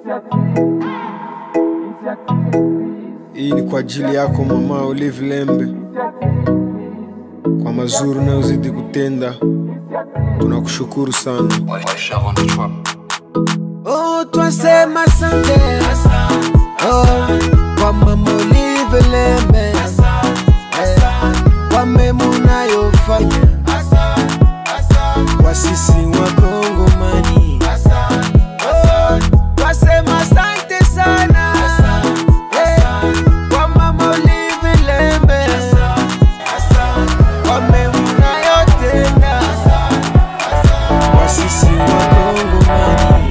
Hii ni kwa ajili yako mama Olive Lembe, kwa mazuri unayozidi kutenda, tunakushukuru sana. Oh, twasema asante oh, kwa mama Olive Lembe eh, kwa mema unayofanya kwa sisi Wakongomani. Oh, twasema asante sana eh, kwa mama Olive Lembe kwa mema unayotenda kwa sisi Wakongomani.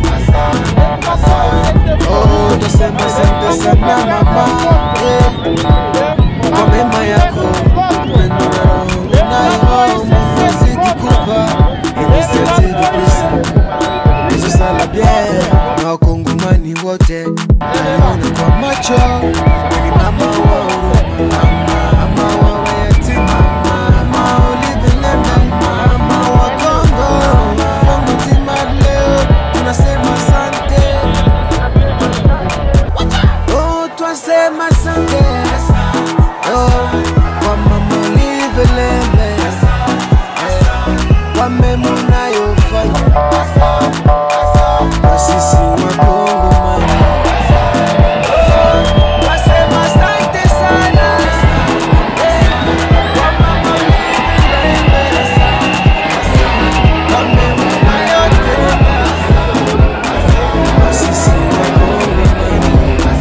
Oh, nasema asante sana mama eh, kwa mema yako upendo na roho unayo Mungu azidi kupa initiative please Yesu sala bien na wakongomani wote naiona kwa macho ni mama wa huruma mama wa mayatima mama Olive Lembe mama wa Kongo Kongo nzima leo tunasema asante Oh, twasema asante oh, kwa mama Olive Lembe eh, kwa mema unayofanya kwa sisi Wakongomani. Twasema asante sana eh, kwa mama Olive Lembe kwa mema unayotenda kwa sisi Wakongomani.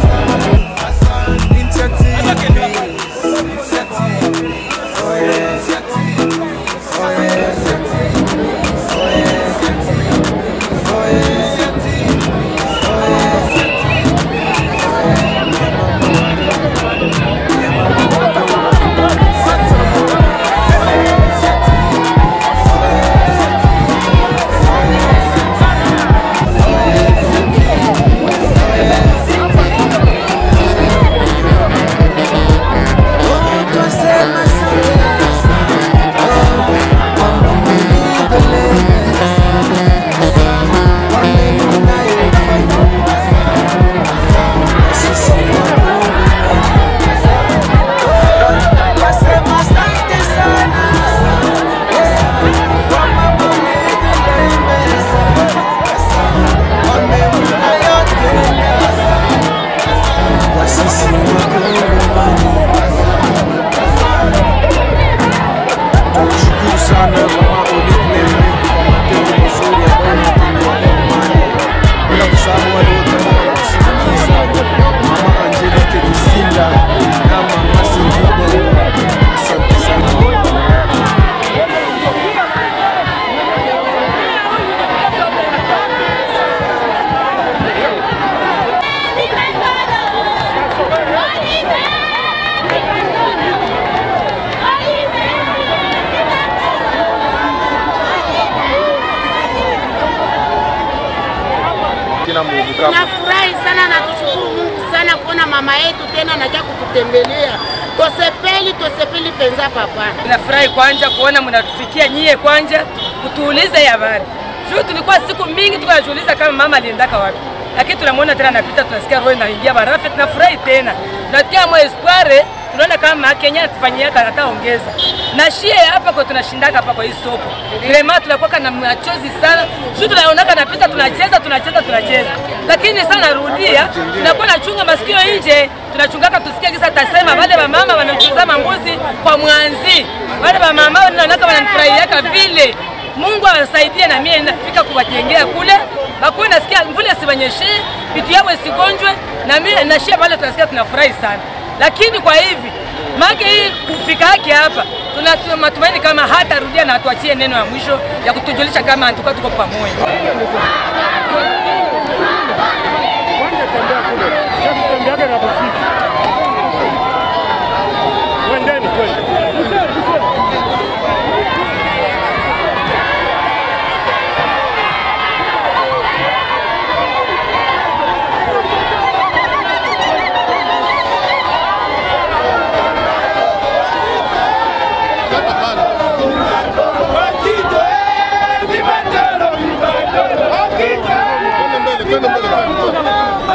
Oh, twasema asante oh, kwa mama Olive Lembe kwa mema unayofanya kwa sisi Wakongomani. Oh, twasema asante sana eh, kwa mama Olive Lembe kwa mema unayotenda kwa sisi Wakongomani. Tunakushukuru sana mama Olive Lembe kwa matendo mazuri ambayo unatendea Wakongomani, bila kusahau wale wote ambao wanakusindikiza, mama Angelique Kisinda na mama Sylvie Bemba. Asante sana. Kina Mungu kama Tunafurahi sana na tushukuru Mungu sana kuona mama yetu tena anaja kututembelea. Tosepeli, tosepeli penza papa. Nafurahi kwanja kuona mnatufikia nyie kwanja kutuulize habari. Juu tulikuwa siku mingi tukajiuliza kama mama aliendaka wapi. Lakini tunamwona tena anapita, tunasikia roho inaingia barafu, tunafurahi tena. Tunasikia mwa espoir, tunaona kama Kenya anatufanyia ataongeza. Na shie hapa kwa tunashindaka hapa kwa hii soko. Vraiment tunakuwa na machozi sana. Juu tunaonaka napita tunacheza, tunacheza, tunacheza. Lakini sana narudia, tunakuwa nachunga masikio nje, tunachungaka tusikie kisa tasema wale wamama wanachuzama mbuzi kwa mwanzi. Wale wamama wanaonaka wananifurahiaka vile. Mungu awasaidie na mimi nafika kuwajengea kule. Bakuwe nasikia mvule sibanyeshe, vitu yao isigonjwe na mimi nashia pale tunasikia tunafurahi sana. Lakini kwa hivi make hii kufika yake hapa tuna matumaini kama hatarudia na atuachie neno ya mwisho ya kutujulisha kama antuka tuko pamoja. Twende mbele, twende mbele.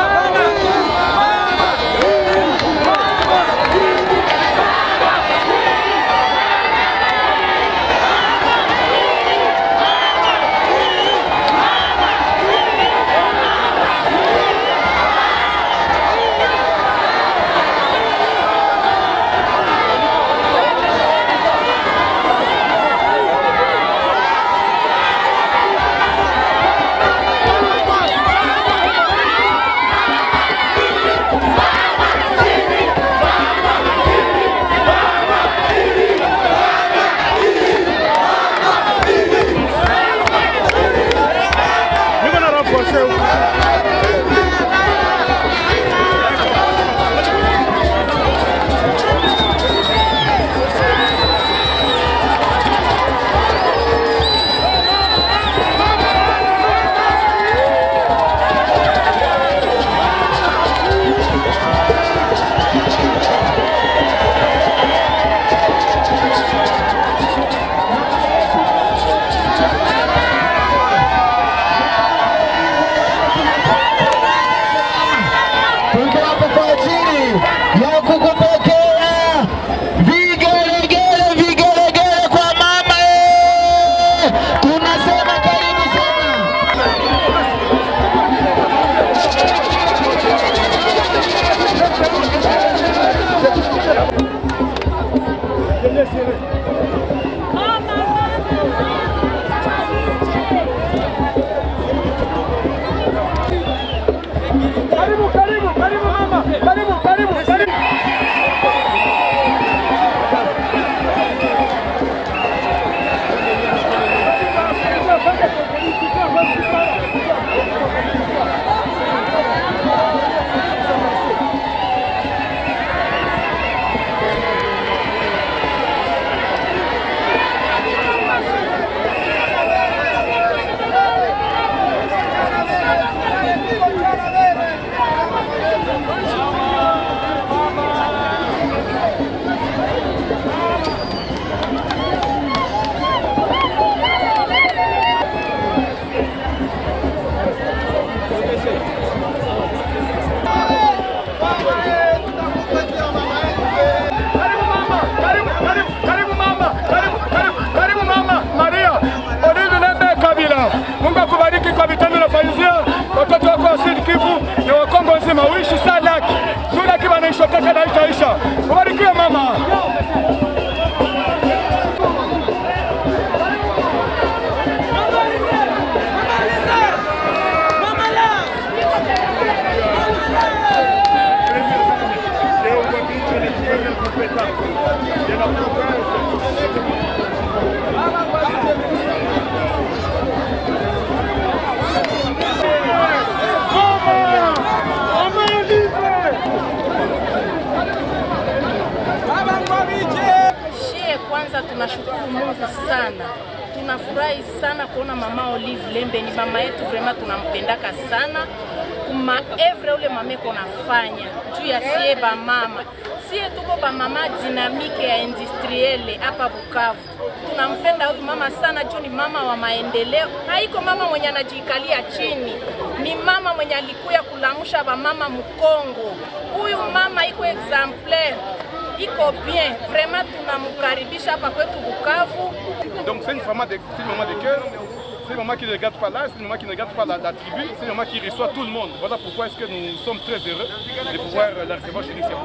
Kwanza tunashukuru Mungu sana, tunafurahi sana kuona mama Olive Lembe. Ni mama yetu vraiment, tunampendaka sana kuma evre ule mameko nafanya juu ya sie bamama sie tuko bamama dinamike ya industriele hapa Bukavu. Tunampenda huyu mama sana juu ni mama wa maendeleo, haiko mama mwenye anajiikalia chini, ni mama mwenye alikuya kulamusha bamama Mkongo. Huyu mama iko exemplaire iko bien vraiment, tunamkaribisha hapa kwetu Bukavu. Donc c'est une maman de, c'est une maman de cœur, c'est une maman qui ne regarde pas l'âge, c'est une maman qui ne regarde pas la, la tribu, c'est une maman qui reçoit tout le monde. Voilà pourquoi est-ce que nous sommes très heureux de pouvoir la recevoir chez nous.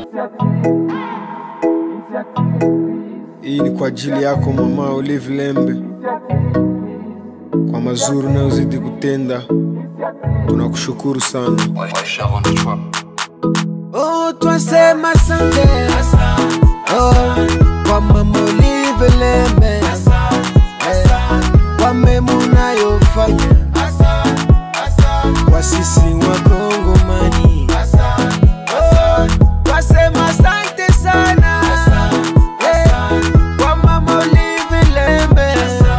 Hii ni kwa ajili yako mama Olive Lembe, kwa mazuri unayozidi kutenda, tunakushukuru sana. Oh, twasema asante oh, kwa mama Olive Lembe Eh, kwa mema unayofanya kwa sisi Wakongomani. Oh, twasema asante sana Eh, kwa mama Olive Lembe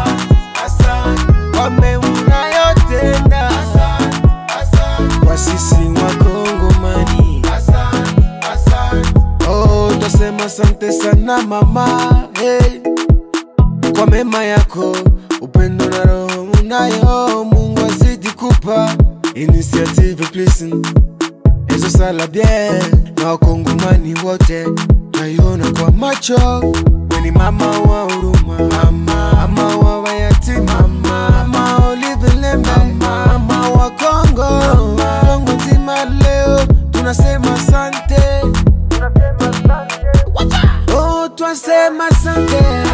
kwa mema unayotenda kwa sisi Wakongomani. Oh, twasema asante sana mama hey. Kwa mema yako, upendo na roho unayo, Mungu azidi kupa initiative please hizo sala bien na wakongomani wote naiona kwa macho, we ni mama wa huruma, mama, mama wa wayatima, mama, mama Olive Lembe, mama, mama wa Kongo, Kongo nzima leo tunasema asante. Oh, twasema asante